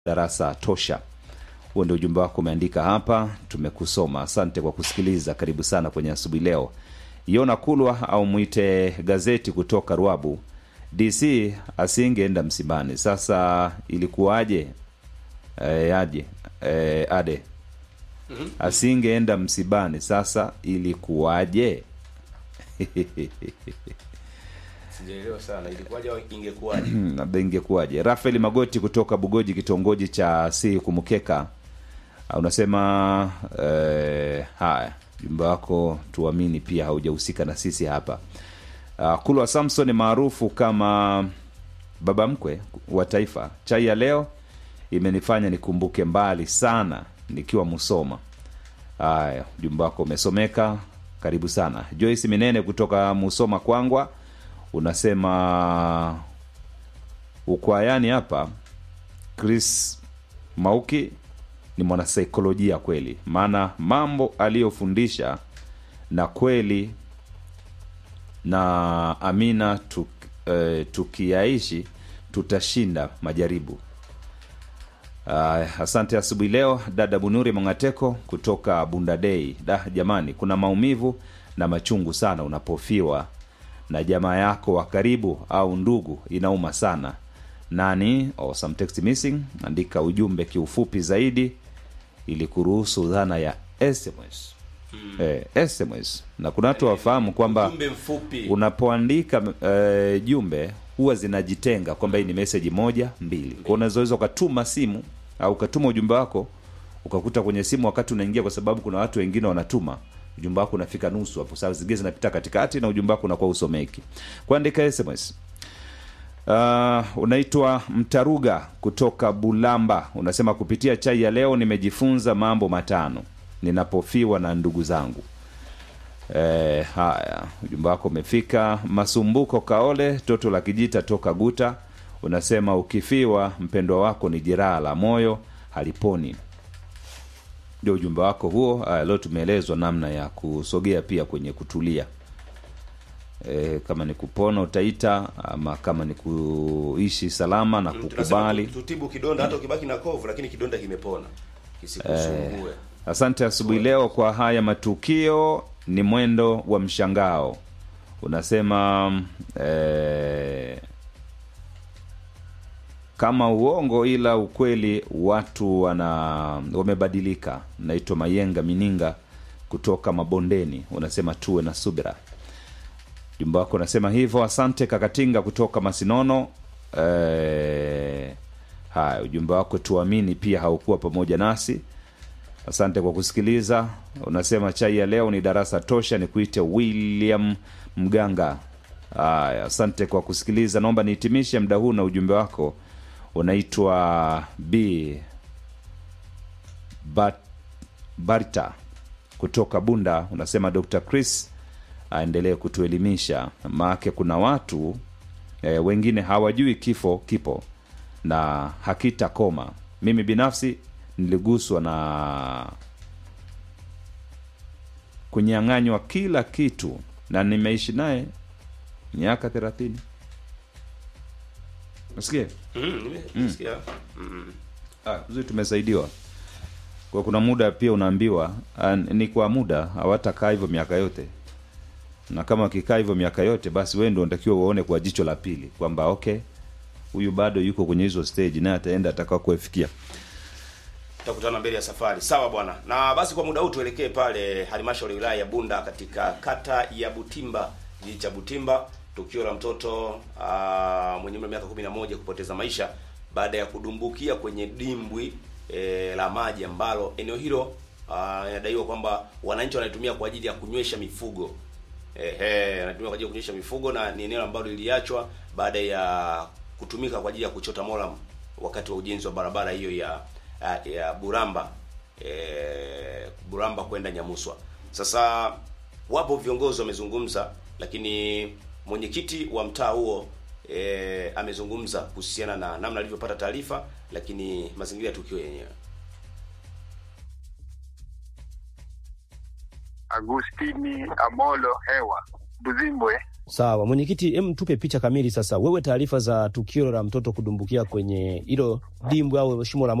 darasa tosha. Huo ndio ujumbe wako umeandika hapa, tumekusoma. Asante kwa kusikiliza, karibu sana kwenye asubuhi leo. Yona Kulwa au mwite gazeti kutoka Ruabu, DC asingeenda msibani. Sasa ilikuwaje? E, aje e, ade asingeenda msibani, sasa ilikuwaje? sijaelewa sana ilikuwaje au ingekuwaje labda ingekuwaje rafael magoti kutoka bugoji kitongoji cha si kumukeka Ah, unasema eh, haya jumba wako tuamini pia haujahusika na sisi hapa uh, kulwa samson maarufu kama baba mkwe wa taifa chai ya leo imenifanya nikumbuke mbali sana nikiwa musoma haya ujumbe wako umesomeka karibu sana joyce minene kutoka musoma kwangwa unasema ukwayani hapa chris mauki ni mwanasaikolojia kweli maana mambo aliyofundisha na kweli na amina tuk, eh, tukiyaishi tutashinda majaribu Uh, asante asubuhi leo dada bunuri mongateko kutoka bundadei da jamani kuna maumivu na machungu sana unapofiwa na jamaa yako wa karibu au ndugu inauma sana nani or some text missing andika ujumbe kiufupi zaidi ili kuruhusu dhana ya sms eh, sms na kuna watu wafahamu kwamba ujumbe mfupi unapoandika eh, jumbe huwa zinajitenga kwamba hii ni meseji moja mbili kwa unazoweza ukatuma simu au ukatuma ujumbe wako ukakuta kwenye simu wakati unaingia kwa sababu kuna watu wengine wanatuma ujumbe wako unafika nusu hapo saa zingine zinapita katikati na ujumbe wako unakuwa usomeki kuandika sms Uh, unaitwa Mtaruga kutoka Bulamba, unasema kupitia chai ya leo nimejifunza mambo matano ninapofiwa na ndugu zangu. E, haya ujumbe wako umefika. Masumbuko Kaole toto la kijita toka Guta, unasema ukifiwa mpendwa wako ni jeraha la moyo haliponi. Ndio ujumbe wako huo. Haya, leo tumeelezwa namna ya kusogea pia kwenye kutulia e, kama ni kupona utaita ama kama ni kuishi salama na tunasema kukubali tu- tutibu kidonda hata ukibaki na kovu lakini kidonda kimepona kisikusumbue asante asubuhi leo kwa haya matukio ni mwendo wa mshangao unasema eh, kama uongo ila ukweli watu wana wamebadilika naitwa mayenga mininga kutoka mabondeni unasema tuwe na subira jumba wako unasema hivyo asante kakatinga kutoka masinono eh, haya ujumbe wako tuamini pia haukuwa pamoja nasi asante kwa kusikiliza unasema chai ya leo ni darasa tosha ni kuite william mganga haya asante kwa kusikiliza naomba nihitimishe muda huu na ujumbe wako unaitwa b Bat, barta kutoka bunda unasema dr chris aendelee kutuelimisha maake kuna watu e, wengine hawajui kifo kipo na hakitakoma mimi binafsi niliguswa na kunyang'anywa kila kitu na nimeishi naye miaka thelathini nasikia Mm, nime- nimesikia. Mm. ah, vizuri tumesaidiwa kwa kuna muda pia unaambiwa ah, ni kwa muda hawatakaa hivyo miaka yote na kama wakikaa hivyo miaka yote basi wewe ndio unatakiwa uone kwa jicho la pili kwamba okay huyu bado yuko kwenye hizo stage naye ataenda atakao kuefikia tutakutana mbele ya safari sawa bwana na basi kwa muda huu tuelekee pale halmashauri ya wilaya ya bunda katika kata ya butimba kijiji cha butimba tukio la mtoto uh, mwenye umri wa miaka 11 kupoteza maisha baada ya kudumbukia kwenye dimbwi e, la maji ambalo eneo hilo ah, inadaiwa kwamba wananchi wanaitumia kwa ajili ya kunywesha mifugo ehe wanatumia kwa ajili ya kunywesha mifugo na ni eneo ambalo liliachwa baada ya kutumika kwa ajili ya kuchota moram wakati wa ujenzi wa barabara hiyo ya ya, ya Buramba e, Buramba kwenda Nyamuswa. Sasa wapo viongozi wamezungumza, lakini mwenyekiti wa mtaa huo e, amezungumza kuhusiana na namna alivyopata taarifa, lakini mazingira ya tukio yenyewe. Agustini Amolo Hewa Buzimbwe Sawa mwenyekiti, em, tupe picha kamili sasa. Wewe taarifa za tukio la mtoto kudumbukia kwenye hilo dimbwi au shimo la